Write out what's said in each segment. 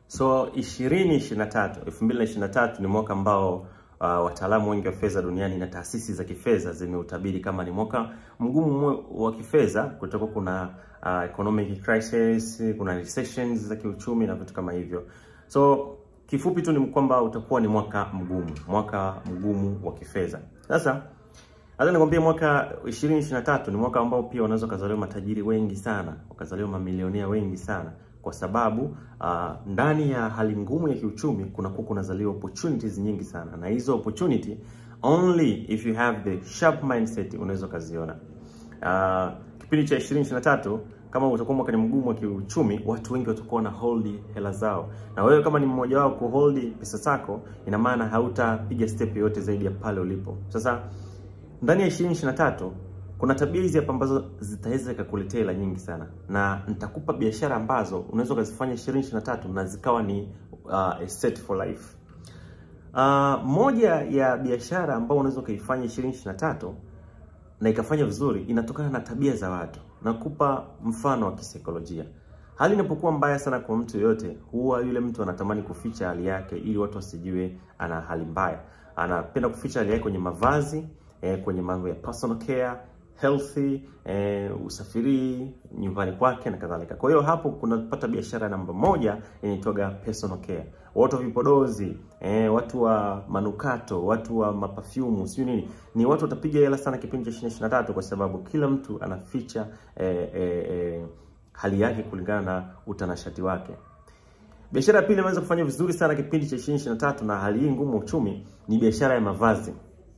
So 2023 2023 ni mwaka ambao uh, wataalamu wengi wa fedha duniani na taasisi za kifedha zimeutabiri kama ni mwaka mgumu wa kifedha. Kutakuwa kuna uh, economic crisis, kuna recessions za kiuchumi na vitu kama hivyo. So kifupi tu ni kwamba utakuwa ni mwaka mgumu, mwaka mgumu wa kifedha. Sasa hata nikwambia mwaka 2023 ni mwaka ambao pia unaweza kuzaliwa matajiri wengi sana, wakazaliwa mamilionea wengi sana kwa sababu uh, ndani ya hali ngumu ya kiuchumi kuna kuwa kunazaliwa opportunities nyingi sana, na hizo opportunity only if you have the sharp mindset unaweza ukaziona. Uh, kipindi cha 2023 kama utakuwa mwaka ni mgumu wa kiuchumi, watu wengi watakuwa na hold hela zao, na wewe kama ni mmoja wao kuhold pesa zako, ina maana hautapiga step yoyote zaidi ya pale ulipo. Sasa ndani ya 2023 kuna tabia hizi hapa ambazo zitaweza kukuletea hela nyingi sana, na nitakupa biashara ambazo unaweza ukazifanya 2023 na zikawa ni uh, a set for life. Uh, moja ya biashara ambayo unaweza ukaifanya 2023 na ikafanya vizuri inatokana na tabia za watu. Nakupa mfano wa kisaikolojia. Hali inapokuwa mbaya sana kwa mtu yoyote, huwa yule mtu anatamani kuficha hali yake ili watu wasijue ana hali mbaya. Anapenda kuficha hali yake kwenye mavazi, eh, kwenye mambo ya personal care healthy eh, usafiri nyumbani kwake na kadhalika. Kwa hiyo hapo kunapata biashara namba moja inaitwaga personal care. Watu wa vipodozi eh, watu wa manukato, watu wa mapafyumu, sio nini, ni watu watapiga hela sana kipindi cha 2023 kwa sababu kila mtu anaficha eh, eh, eh, hali yake kulingana na utanashati wake. Biashara ya pili imeweza kufanya vizuri sana kipindi cha 2023 na hali hii ngumu uchumi ni biashara ya mavazi.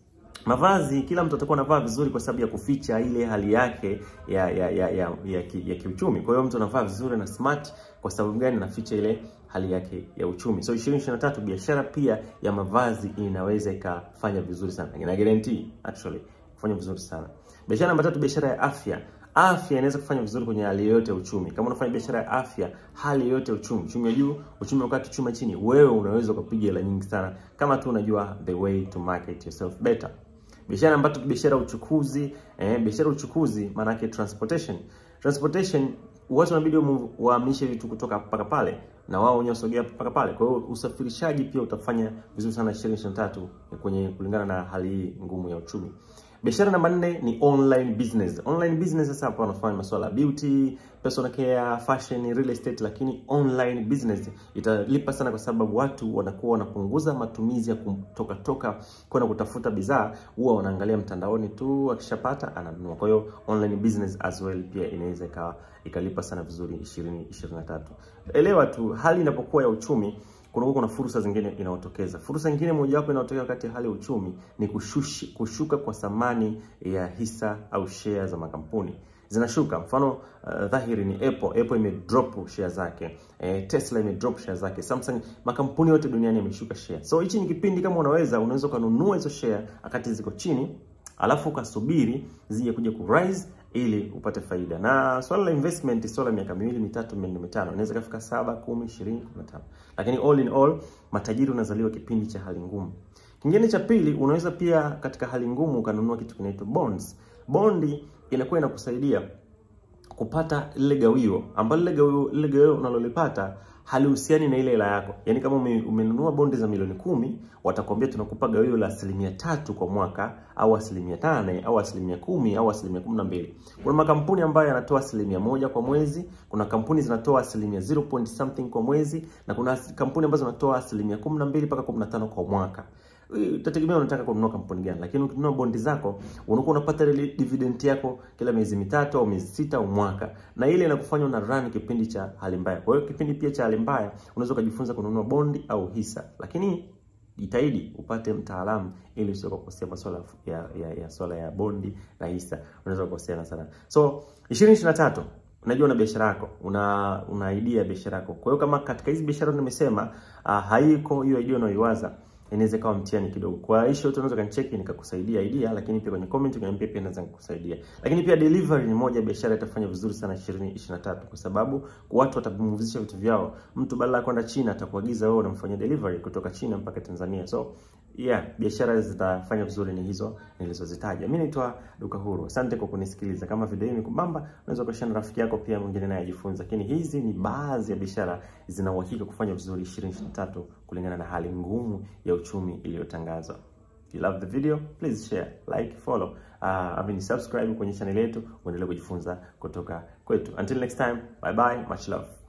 Mavazi, kila mtu atakuwa anavaa vizuri kwa sababu ya kuficha ile hali yake ya ya ya ya, ya, ki, ya kiuchumi. Kwa hiyo mtu anavaa vizuri na smart kwa sababu gani? Anaficha ile hali yake ya uchumi. So 2023 biashara pia ya mavazi inaweza ikafanya vizuri sana. Ina guarantee actually kufanya vizuri sana. Biashara namba tatu, biashara ya afya. Afya inaweza kufanya vizuri kwenye hali yoyote ya uchumi. Kama unafanya biashara ya afya, hali yoyote ya uchumi, uchumi wa juu, uchumi wakati chuma chini, wewe unaweza ukapiga hela nyingi sana kama tu unajua the way to market yourself better. Biashara namba tatu, biashara ya uchukuzi. Eh, biashara ya uchukuzi maana yake transportation. Transportation watu wanabidi wahamishe vitu kutoka mpaka pale na wao wenyewe wasogea mpaka pale. Kwa hiyo usafirishaji pia utafanya vizuri sana 2023 kwenye kulingana na hali hii ngumu ya uchumi. Biashara namba nne ni online business. Online business sasa hapa wanafanya masuala ya beauty, personal care, fashion, real estate, lakini online business italipa sana kwa sababu watu wanakuwa wanapunguza matumizi ya kutoka toka kwenda kutafuta bidhaa, huwa wanaangalia mtandaoni tu, akishapata ananunua. Kwa hiyo online business as well pia inaweza ikawa ikalipa sana vizuri 2023. Elewa tu hali inapokuwa ya uchumi kunakuwa kuna fursa zingine inayotokeza. Fursa nyingine mojawapo inayotokea wakati hali ya uchumi ni kushushi, kushuka kwa thamani ya hisa au share za makampuni zinashuka. Mfano uh, dhahiri ni Apple. Apple ime drop share zake eh, Tesla ime drop share zake, Samsung, makampuni yote duniani yameshuka share. So hichi ni kipindi, kama unaweza unaweza kununua hizo share wakati ziko chini, alafu ukasubiri zije kuja ku rise ili upate faida. Na swala la investment, swala miaka miwili mitatu minne mitano, inaweza kufika saba, kumi, ishirini, kumi na tano, lakini all in all matajiri unazaliwa kipindi cha hali ngumu. Kingine cha pili, unaweza pia katika hali ngumu ukanunua kitu kinaitwa bonds. Bondi inakuwa inakusaidia kupata lile gawio ambalo lile gawio lile gawio unalolipata halihusiani na ile hela yako. Yaani kama ume, umenunua bondi za milioni kumi, watakwambia tunakupa gawio la asilimia tatu kwa mwaka au asilimia tane au asilimia kumi au asilimia kumi na mbili. Kuna makampuni ambayo yanatoa asilimia moja kwa mwezi, kuna kampuni zinatoa asilimia 0 point something kwa mwezi, na kuna kampuni ambazo zinatoa asilimia kumi na mbili mpaka kumi na tano kwa mwaka. Itategemea unataka kununua kampuni gani, lakini ukinunua bondi zako unakuwa unapata ile dividend yako kila miezi mitatu au miezi sita au mwaka, na ile inakufanya una run kipindi cha hali mbaya. Kwa hiyo kipindi pia cha hali mbaya unaweza kujifunza kununua bondi au hisa, lakini jitahidi upate mtaalamu ili usije kukosea masuala ya, ya, ya swala ya bondi na hisa, unaweza kukosea sana. So 2023 unajua una biashara yako, una una idea ya biashara yako. Kwa hiyo kama katika hizi biashara nimesema, uh, haiko hiyo idea unayoiwaza inaweza kawa mtihani kidogo. Kwa hiyo yote unaweza kanicheki nikakusaidia idea, lakini pia kwenye comment ukaniambia pia naweza kukusaidia. Lakini pia delivery ni moja biashara itafanya vizuri sana 2023 kwa sababu watu watapumzisha vitu vyao. Mtu badala ya kwenda China atakuagiza wewe unamfanyia delivery kutoka China mpaka Tanzania. So yeah, biashara zitafanya vizuri ni hizo nilizozitaja. Mimi naitwa Duka Huru. Asante kwa kunisikiliza. Kama video hii imekubamba, unaweza kushare na rafiki yako pia mwingine naye ajifunza. Lakini hizi ni baadhi ya biashara zina uhakika kufanya vizuri 2023 kulingana na hali ngumu ya uchumi iliyotangazwa. If you love the video, please share, like, follow. Uh, I mean subscribe kwenye channel yetu uendelee kujifunza kutoka kwetu. Until next time, bye bye, much love.